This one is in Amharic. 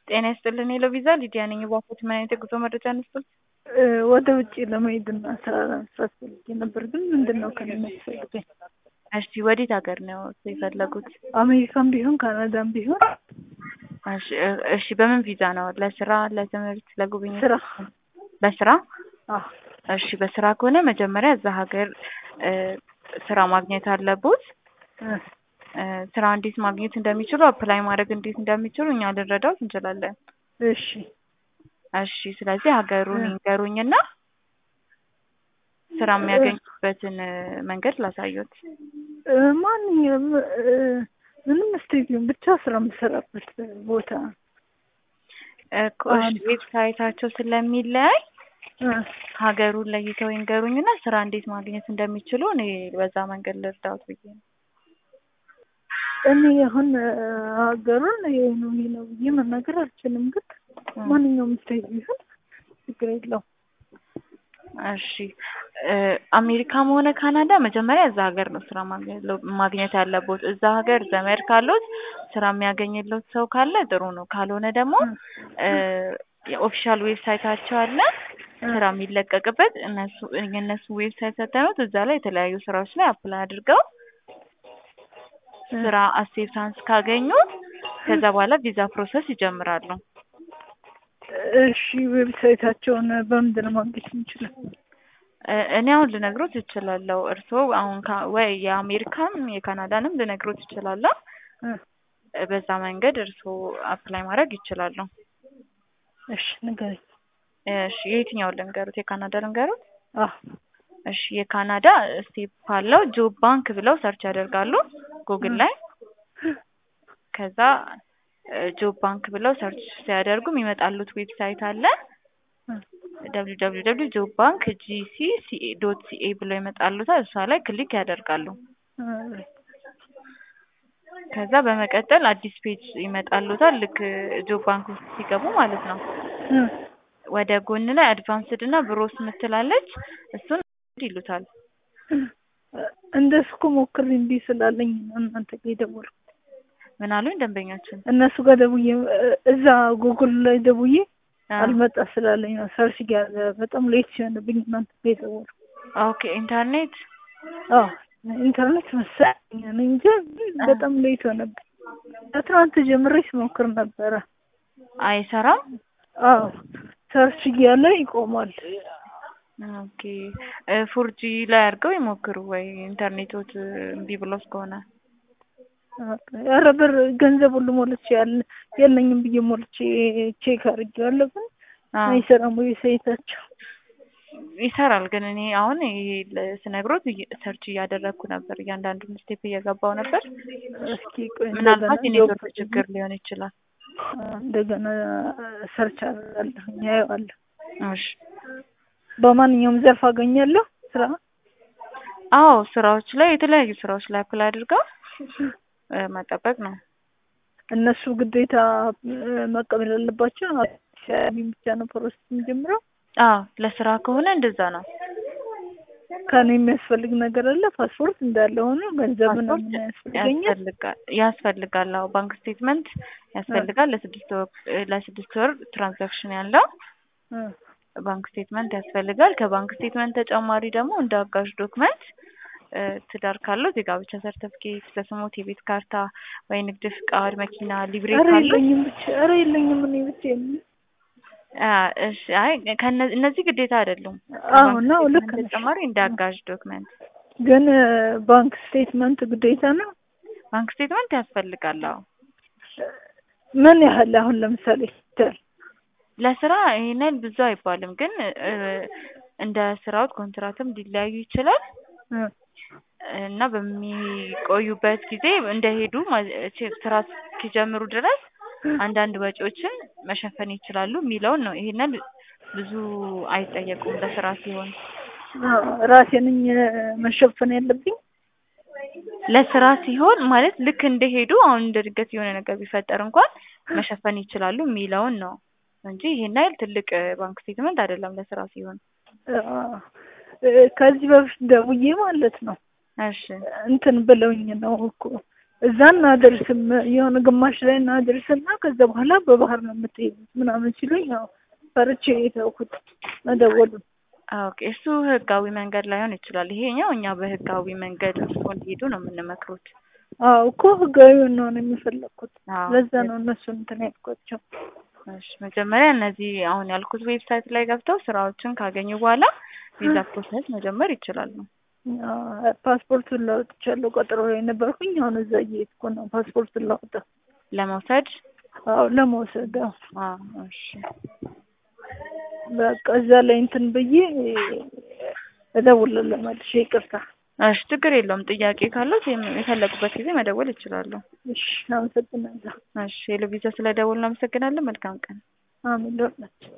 ጤና ይስጥልን ሄሎ ቪዛ ሊዲያ ነኝ። እባክዎት ምን አይነት የጉዞ መረጃ እንስጥዎት? ወደ ውጭ ለመሄድና ስራ ለመስራት ፈልጌ ነበር፣ ግን ምንድን ነው ከእኔ የሚያስፈልገኝ? እሺ ወዴት ሀገር ነው የፈለጉት? አሜሪካም ቢሆን ካናዳም ቢሆን እሺ እሺ በምን ቪዛ ነው? ለስራ፣ ለትምህርት፣ ለጉብኝት? ስራ። ለስራ? አዎ እሺ በስራ ከሆነ መጀመሪያ እዛ ሀገር ስራ ማግኘት አለቦት። እ ስራ እንዴት ማግኘት እንደሚችሉ አፕላይ ማድረግ እንዴት እንደሚችሉ እኛ ልንረዳዎት እንችላለን። እሺ እሺ ስለዚህ ሀገሩን ይንገሩኝና ስራ የሚያገኙበትን መንገድ ላሳዩት። እ ማንኛውም እ ምንም ስቴዲየም ብቻ ስራ የምሰራበት ቦታ እኮ እሺ ዌብሳይታቸው ስለሚለያይ እ ሀገሩን ለይተው ይንገሩኝና ስራ እንዴት ማግኘት እንደሚችሉ እኔ በዛ መንገድ ልርዳዎት ብዬ ነው። እኔ አሁን ሀገሩን ይሄ ነው ይሄ ነው ብዬ መናገር አልችልም፣ ግን ማንኛውም ስቴት ቢሆን ችግር የለውም። እሺ አሜሪካም ሆነ ካናዳ መጀመሪያ እዛ ሀገር ነው ስራ ማግኘት ያለቦት። እዛ ሀገር ዘመድ ካሉት ስራ የሚያገኝለት ሰው ካለ ጥሩ ነው። ካልሆነ ደግሞ የኦፊሻል ዌብሳይታቸው አለ ስራ የሚለቀቅበት እነሱ የእነሱ ዌብሳይት ሰተኑት እዛ ላይ የተለያዩ ስራዎች ላይ አፕላይ አድርገው ስራ አክሴፕታንስ ካገኙ ከዛ በኋላ ቪዛ ፕሮሰስ ይጀምራሉ። እሺ ዌብሳይታቸውን በምንድን ነው ማግኘት የምችለው? እኔ አሁን ልነግሮት እችላለሁ። እርስዎ አሁን ወይ የአሜሪካም የካናዳንም ልነግሮት እችላለሁ። በዛ መንገድ እርስዎ አፕላይ ማድረግ ይችላሉ። እሺ ንገረኝ። እሺ የየትኛውን ልንገሩት? የካናዳ ልንገሩት? አዎ እሺ የካናዳ ስቴፕ አለው ጆብ ባንክ ብለው ሰርች ያደርጋሉ ጉግል ላይ ከዛ ጆብ ባንክ ብለው ሰርች ሲያደርጉ የሚመጣሉት ዌብሳይት አለ ደብሊው ደብሊው ደብሊው ጆብ ባንክ ጂሲ ሲኤ ዶት ሲኤ ብለው ይመጣሉታል። እሷ ላይ ክሊክ ያደርጋሉ። ከዛ በመቀጠል አዲስ ፔጅ ይመጣሉታል። ልክ ጆብ ባንክ ውስጥ ሲገቡ ማለት ነው። ወደ ጎን ላይ አድቫንስድ እና ብሮስ ምትላለች እሱን ይሉታል። እንደሱ እኮ ሞክሬ እምቢ ስላለኝ ነው እናንተ ጋር የደወልኩት። ምን አሉኝ ደንበኛችን? እነሱ ጋር ደውዬ እዛ ጉግል ላይ ደውዬ አልመጣ ስላለኝ ነው ሰርች ጋር በጣም ሌት ሲሆንብኝ እናንተ ጋር የደወልኩት። ኦኬ ኢንተርኔት አዎ ኢንተርኔት መሰለኝ እኔ እንጃ በጣም ሌት ሆነብኝ። ከትናንት ጀምሬ ስሞክር ነበረ። አይሰራም? አዎ ሰርች እያለ ይቆማል። ኦኬ ፎርጂ ላይ አድርገው ይሞክሩ ወይ ኢንተርኔቶት እምቢ ብሎስ ከሆነ ኧረ ብር ገንዘብ ሁሉ ሞልቼ ያለ የለኝም ብዬ ሞልቼ ቼክ አድርጌዋለሁ፣ ግን አይሰራም ዌብሳይታቸው። ይሰራል ግን እኔ አሁን ይሄ ስነግሮት ሰርች እያደረግኩ ነበር፣ እያንዳንዱን ስቴፕ እየገባው ነበር። እስኪ ቆይ ምናልባት የኔትወርክ ችግር ሊሆን ይችላል። እንደገና ሰርች አደርጋለሁ ያየዋለሁ። እሺ በማንኛውም ዘርፍ አገኛለሁ ስራ? አዎ ስራዎች ላይ የተለያዩ ስራዎች ላይ አፕላይ አድርገው መጠበቅ ነው። እነሱ ግዴታ መቀበል ያለባቸው ብቻ ነው ፕሮሰስ የሚጀምረው? አዎ ለስራ ከሆነ እንደዛ ነው። ከኔ የሚያስፈልግ ነገር አለ? ፓስፖርት እንዳለ ሆኖ ገንዘብ ነው ያስፈልገኛል? ያስፈልጋል ያስፈልጋል። አዎ ባንክ ስቴትመንት ያስፈልጋል። ለስድስት ወር ለስድስት ወር ትራንዛክሽን ያለው ባንክ ስቴትመንት ያስፈልጋል። ከባንክ ስቴትመንት ተጨማሪ ደግሞ እንደ አጋዥ ዶክመንት ትዳር ካለው የጋብቻ ሰርተፍኬት፣ በስሞት የቤት ካርታ ወይ ንግድ ፍቃድ፣ መኪና፣ ሊብሬ ኧረ ካለው የለኝም ብቻ ኧረ የለኝም እኔ ብቻ እሺ አይ እነዚህ ግዴታ አይደሉም። አዎ ነው ልክ ነሽ። ተጨማሪ እንደ አጋዥ ዶክመንት ግን ባንክ ስቴትመንት ግዴታ ነው? ባንክ ስቴትመንት ያስፈልጋል። አዎ ምን ያህል አሁን ለምሳሌ ይታል ለስራ ይሄን ያህል ብዙ አይባልም፣ ግን እንደ ስራው ኮንትራትም ሊለያዩ ይችላል እና በሚቆዩበት ጊዜ እንደሄዱ ስራ እስኪጀምሩ ድረስ አንዳንድ ወጪዎችን መሸፈን ይችላሉ የሚለውን ነው። ይሄንን ብዙ አይጠየቁም ለስራ ሲሆን። ራሴ ነኝ መሸፈን ያለብኝ? ለስራ ሲሆን ማለት ልክ እንደሄዱ አሁን እንደ ድንገት የሆነ ነገር ቢፈጠር እንኳን መሸፈን ይችላሉ የሚለውን ነው እንጂ ይሄን ያህል ትልቅ ባንክ ስቴትመንት አይደለም ለስራ ሲሆን። ከዚህ በፊት ደውዬ ማለት ነው እሺ እንትን ብለውኝ ነው እኮ እዛ እናደርስም የሆነ ግማሽ ላይ እናደርስና ከዛ በኋላ በባህር ነው የምትሄዱት ምናምን ሲሉኝ ያው ፈርቼ የተውኩት መደወሉን። ኦኬ እሱ ህጋዊ መንገድ ላይሆን ይችላል። ይሄኛው እኛ በህጋዊ መንገድ እርስዎ እንዲሄዱ ነው የምንመክሩት። አዎ እኮ ህጋዊ ነው የምፈለግኩት። አዎ። ለዛ ነው እነሱ እንትን ያልኳቸው። እሺ መጀመሪያ እነዚህ አሁን ያልኩት ዌብሳይት ላይ ገብተው ስራዎችን ካገኙ በኋላ ቪዛ ፕሮሰስ መጀመር ይችላሉ። አዎ፣ ፓስፖርቱን ላውጥቻለሁ። ቀጠሮ ላይ ነበርኩኝ። አሁን እዛ እየሄድኩ ነው ፓስፖርቱን ላውጣ። ለመውሰድ አዎ ለመውሰድ አዎ። አዎ እሺ በቃ እዛ ላይ እንትን ብዬ እደውልልህ መልሼ። ይቅርታ። እሺ ችግር የለውም። ጥያቄ ካለው የፈለጉበት ጊዜ መደወል ይችላሉ። እሺ አመሰግናለሁ። እሺ ለቪዛ ስለደወልን እናመሰግናለን። መልካም ቀን። አሜን ለሁላችን።